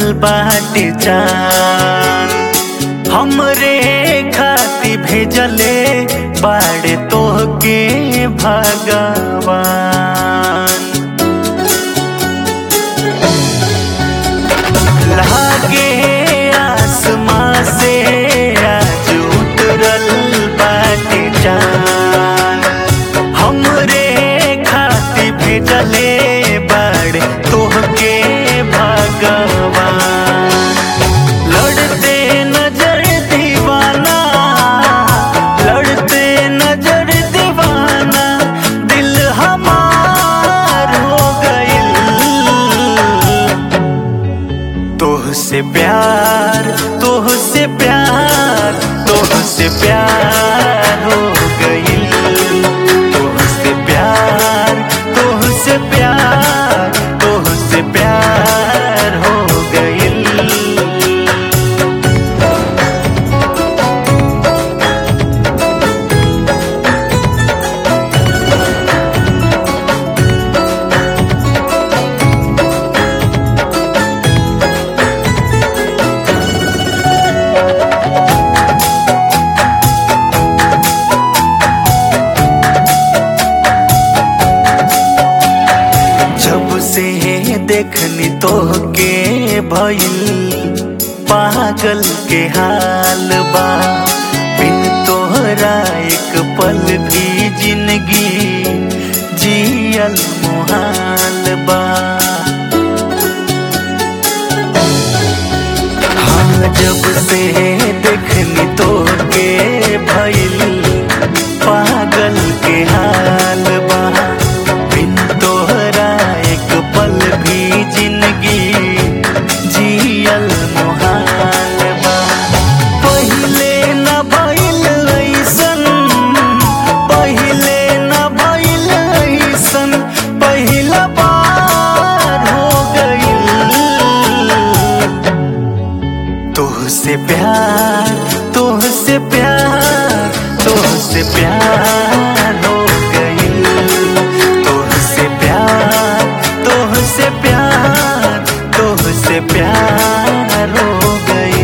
बाटे चान हमरे खाती भेजले बाड़े तोहके भगवान लागे आसमां से आज उतरल बाटे चान हमरे खाती भेजले बाड़े तोहके भगवान लड़ते नजर दीवाना लड़ते नजर दीवाना दिल हमार हो गइल तोह से प्यार तोह से प्यार तोह से प्यार हो गइल तोह से प्यार तोह से प्यार तोह से प्यार हो गइल जब से देखनी तो के भइल पागल के हाल बा बिन तोहरा एक पल भी जिंदगी जियल मुहाल बा हाँ जब से देखनी तो के भइल पागल के हाल बा बिन तोहरा एक पल भी जिंदगी जियल मुहाल बा पहिले न भइल ऐसन पहिले न भइल ऐसन पहिला बार हो गइल तोह से प्यार तोह से प्यार तोह से प्यार हो गइल तोह से प्यार तोह से प्यार तोह से प्यार हो गइल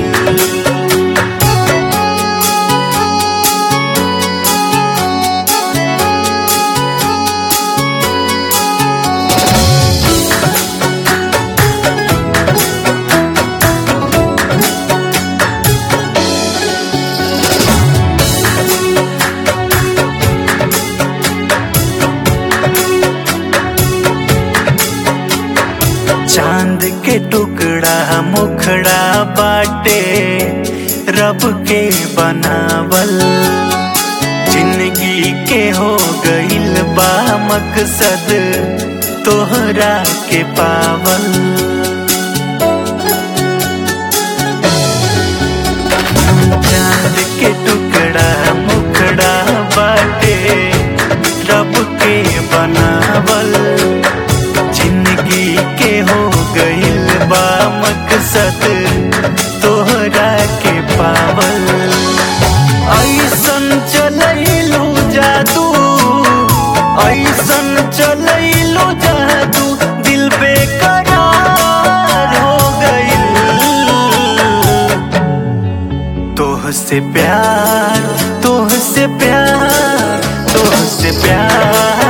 चांद के टुकड़ा मुखड़ा बाटे रब के बनावल जिंदगी के हो गइल बा मकसद तोहरा के पावल चांद के टुकड़ा मुखड़ा बाटे रब के बनावल जिंदगी के हो गइल बा मकसद तोहरा के पावल ऐसन चलैलू जादू ऐसन चलैलू जादू दिल बेकरार हो गइल तोह से प्यार तोह से प्यार तोह से प्यार